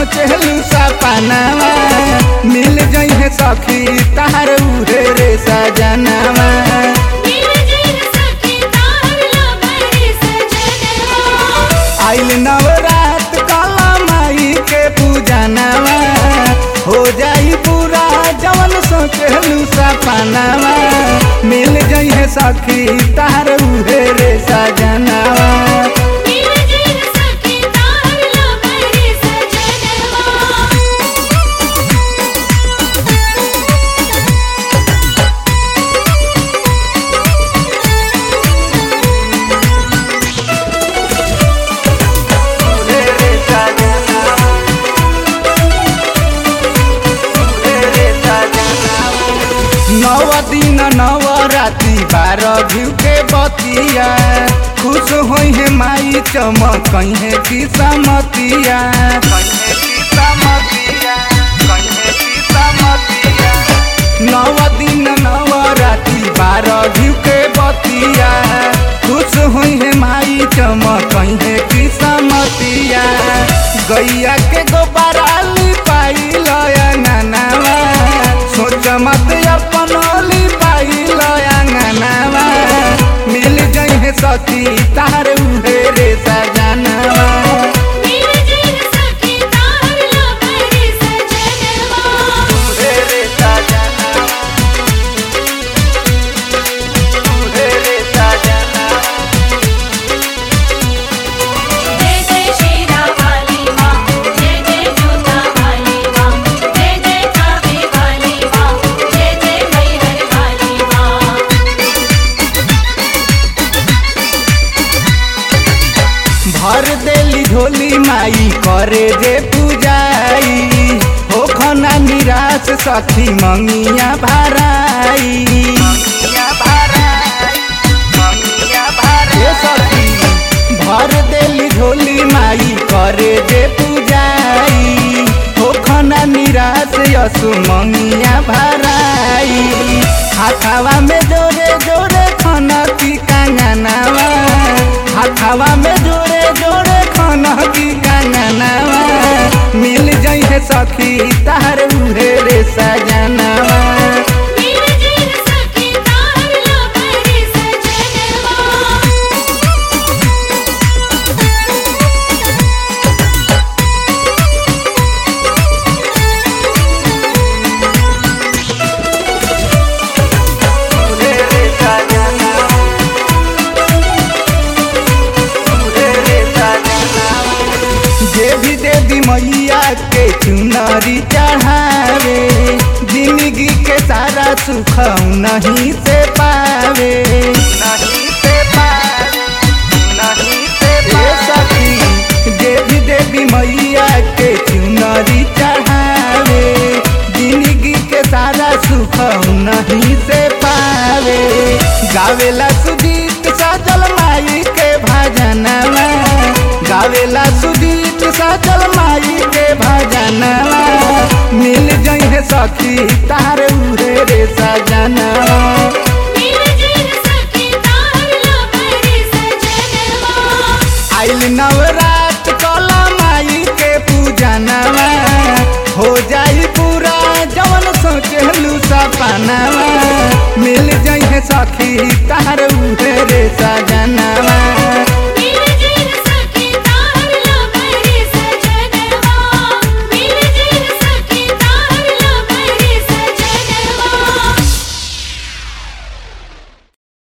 सोचलू सपनावा मिल जइहे सखी तार उहे रे सजनावा मिल जइह सखी तार लबरे सजनवा आइल नवरात काला माई के पूजनावा हो जाई पूरा जवन सोचलू सपनावा मिल जइहे सखी तार उहे रे सजनावा मिल जइह सखी तार लबरे सजनवा नव दिन नव राति बारह घिउ के बतिया खुश होइ है माई चमक है किस्मतिया नव दिन नव राति बारह घिउ के बतिया खुश होइ है माई चमक है किस्मतिया गैया के गोबराली पाई लया नानावा सोच मत अपन ओली पाई लया नानावा मिल जइहे सखी तार उहे रे सजनावा मिल जइह सखी तार लबरे सजनवा उहे रे सजनावा उहे रे सजनावा जय जय शेरा वाली माँ जय जय जोता वाली माँ जय जय कावे वाली माँ जय जय मैहर वाली माँ भर देली झोली माई करे जे पूजाई हो खना निराश सखी मंगिया भराई ए सखी भर देली झोली माई करे जे पूजाई हो खना निराश यसु मंगिया भराई हाथावा में जोरे जोरे खना की कांगनावा हाथावा में जोरे जोरे खना की कांगनावा मिल जइहे सखी तार उहे रे सजनावा मिल जइह सखी तार लबरे सजनवा जे भी देवी मैया के चुनरी चढ़ावे जिंदगी के सारा सुख नहीं से पावे नहीं से पावे नहीं से सखी जे भी देवी मैया के चुनरी चढ़ावे जिंदगी के सारा सुख नहीं से पावे गावेला सुजीत सजल माई के भजनवा गावेला सुजीत सजल माई के भजनवा मिल जइहे सखी तार उहे रे सजनवा